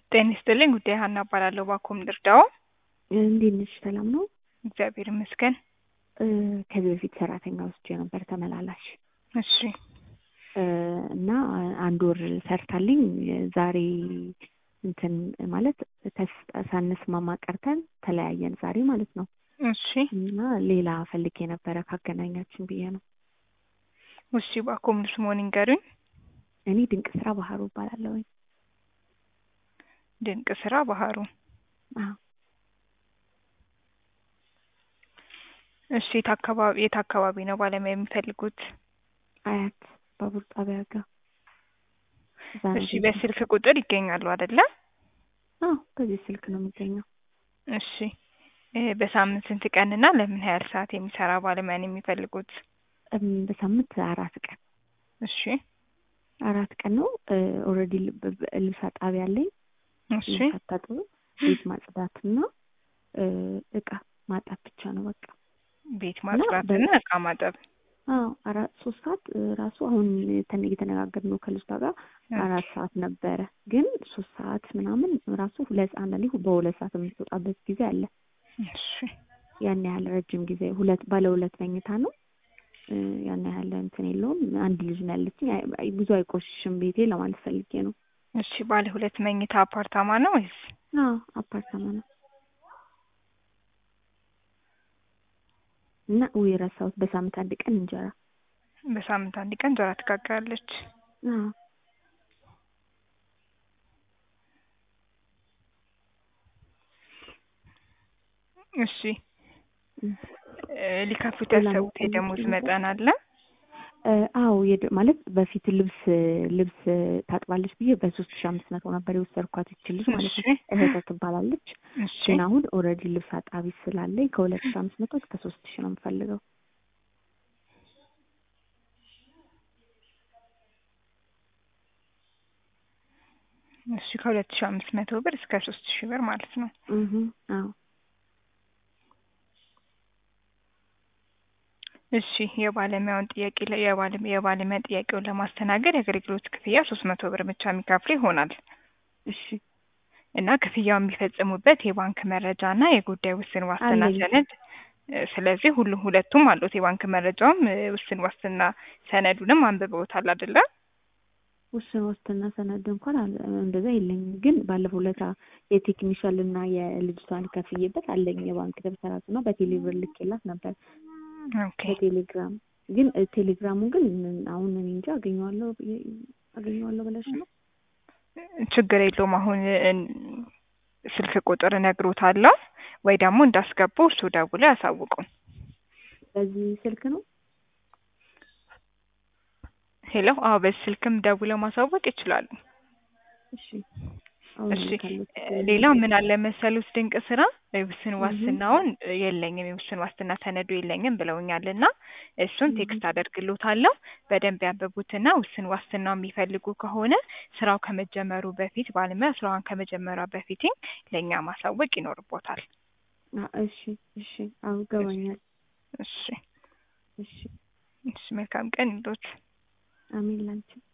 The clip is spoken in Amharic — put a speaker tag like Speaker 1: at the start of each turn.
Speaker 1: ጤና ይስጥልኝ ጉዳይ ሀና እባላለሁ። ባኮም ልርዳው?
Speaker 2: እንዴት ነሽ? ሰላም ነው?
Speaker 1: እግዚአብሔር ይመስገን።
Speaker 2: እ ከዚህ በፊት ሰራተኛ ወስጄ ነበር ተመላላሽ
Speaker 1: እሺ
Speaker 2: እ እና አንድ ወር ሰርታልኝ ዛሬ እንትን ማለት ተስ- ሳንስማማ ቀርተን ተለያየን ዛሬ ማለት ነው።
Speaker 1: እሺ
Speaker 2: እና ሌላ ፈልጌ ነበረ ካገናኛችን ብዬ ነው።
Speaker 1: እሺ ባኮም ስሞን ይንገሩኝ።
Speaker 2: እኔ ድንቅ ስራ ባህሩ እባላለሁኝ።
Speaker 1: ድንቅ ስራ ባህሩ።
Speaker 2: አዎ
Speaker 1: እሺ የት አካባቢ የት አካባቢ ነው ባለሙያ የሚፈልጉት?
Speaker 2: አያት ባቡር ጣቢያ ጋር እዛ ነው
Speaker 1: እሺ
Speaker 2: ቤቴ።
Speaker 1: በስልክ ቁጥር ይገኛሉ አይደለ?
Speaker 2: አዎ በዚህ ስልክ ነው የሚገኘው።
Speaker 1: እሺ እ በሳምንት ስንት ቀንና ለምን ያህል ሰዓት የሚሰራ ባለሙያ ነው የሚፈልጉት?
Speaker 2: እም በሳምንት አራት ቀን
Speaker 1: እሺ
Speaker 2: አራት ቀን ነው። ኦልሬዲ ልብስ አጣቢ አለኝ።
Speaker 1: እሺ
Speaker 2: ልብስ አታጥብም። ቤት ማጽዳትና እ እቃ ማጠብ ብቻ ነው በቃ።
Speaker 1: ቤት
Speaker 2: እና
Speaker 1: ማጽዳትና
Speaker 2: በ-
Speaker 1: እቃ ማጠብ።
Speaker 2: አዎ አራት ሶስት ሰዓት እ ራሱ አሁን ተን እየተነጋገርን ነው ከልጅቷ ጋር አራት ሰዓት ነበረ፣ ግን ሶስት ሰዓት ምናምን ራሱ ሁለት አንዳንዴ በሁለት ሰዓት የምትወጣበት ጊዜ አለ።
Speaker 1: እሺ
Speaker 2: ያን ያህል ረጅም ጊዜ ሁለት ባለ ሁለት መኝታ ነው። እ ያን ያህል እንትን የለውም። አንድ ልጅ ነው ያለችኝ። አይ- አይ- ብዙ አይቆሽሽም ቤቴ ለማለት ፈልጌ ነው።
Speaker 1: እሺ ባለ ሁለት መኝታ አፓርታማ ነው ወይስ?
Speaker 2: አዎ አፓርታማ ነው። እና ውይ ረሳሁት፣ በሳምንት አንድ ቀን እንጀራ።
Speaker 1: በሳምንት አንድ ቀን እንጀራ ትጋግራለች።
Speaker 2: አዎ
Speaker 1: እሺ
Speaker 2: እም።
Speaker 1: እ ሊከፍሉት
Speaker 2: ሌላ
Speaker 1: ያሰቡት
Speaker 2: መጠየቅ
Speaker 1: የደሞዝ
Speaker 2: ነበር?
Speaker 1: መጠን አለ?
Speaker 2: እ አዎ የድ- ማለት በፊት ልብስ ልብስ ታጥባለች ብዬ በሶስት ሺ አምስት መቶ ነበር የወሰድኳት ይች ልጅ ማለት
Speaker 1: እሺ
Speaker 2: ነው። እህተ ትባላለች።
Speaker 1: እሺ
Speaker 2: ግን አሁን ኦልሬዲ ልብስ አጣቢ ስላለኝ ከሁለት ሺ አምስት መቶ እስከ ሶስት ሺ ነው የምፈልገው።
Speaker 1: እሺ ከሁለት ሺህ አምስት መቶ ብር እስከ ሶስት ሺህ ብር ማለት ነው።
Speaker 2: እህ አዎ
Speaker 1: እሺ የባለሙያውን ጥያቄ ለ- የባለ- የባለሙያ ጥያቄውን ለማስተናገድ የአገልግሎት ክፍያ ሶስት መቶ ብር ብቻ የሚከፍሉ ይሆናል
Speaker 2: እሺ
Speaker 1: እና ክፍያው የሚፈጽሙበት የባንክ መረጃ እና የጉዳይ ውስን ዋስትና
Speaker 2: አለኝ።
Speaker 1: ሰነድ እ ስለዚህ ሁሉም ሁለቱም አሉት። የባንክ መረጃውም እ ውስን ዋስትና ሰነዱንም አንብበውታል አይደለ?
Speaker 2: ውስን ዋስትና ሰነድ እንኳን አለ- እንደዛ የለኝም። ግን ባለፈው ለታ የቴክኒሻል እና የልጅቷን ከፍዬበት አለኝ የባንክ ደብተራቱ እና በቴሌብር ልኬላት ነበር
Speaker 1: ኦኬ
Speaker 2: በቴሌግራም ግን እ ቴሌግራሙ ግን አሁን እኔ እንጃ አገኘዋለሁ ብዬ- አገኘዋለሁ ብለሽ ነው?
Speaker 1: ችግር የለውም። አሁን እ ስልክ ቁጥር እነግሮታለሁ ወይ ደግሞ እንዳስገቡ እሱ ደውሎ ያሳውቁን።
Speaker 2: በዚህ ስልክ ነው?
Speaker 1: ሄሎ አዎ በዚህ ስልክም ደውለው ማሳወቅ ይችላሉ።
Speaker 2: እሺ አሁን
Speaker 1: እሺ
Speaker 2: ካሉት
Speaker 1: እ ሌላው ምን አለ መሰሉት ድንቅ ስራ የውስን
Speaker 2: እህ
Speaker 1: ዋስትናውን እ የለኝም የውስን ዋስትና ሰነዱ የለኝም ብለውኛልና እሱን
Speaker 2: እህ
Speaker 1: ቴክስት አደርግሎታለሁ በደንብ ያንብቡትና ውስን ዋስትናው የሚፈልጉ ከሆነ ስራው ከመጀመሩ በፊት ባለሙያ ስራዋን ከመጀመሯ በፊት ለእኛ ማሳወቅ ይኖርቦታል።
Speaker 2: አ- እሺ እሺ አዎ ይገባኛል።
Speaker 1: እሺ
Speaker 2: እሺ
Speaker 1: እሺ መልካም ቀን ይሎት።
Speaker 2: አሜን ላንቺ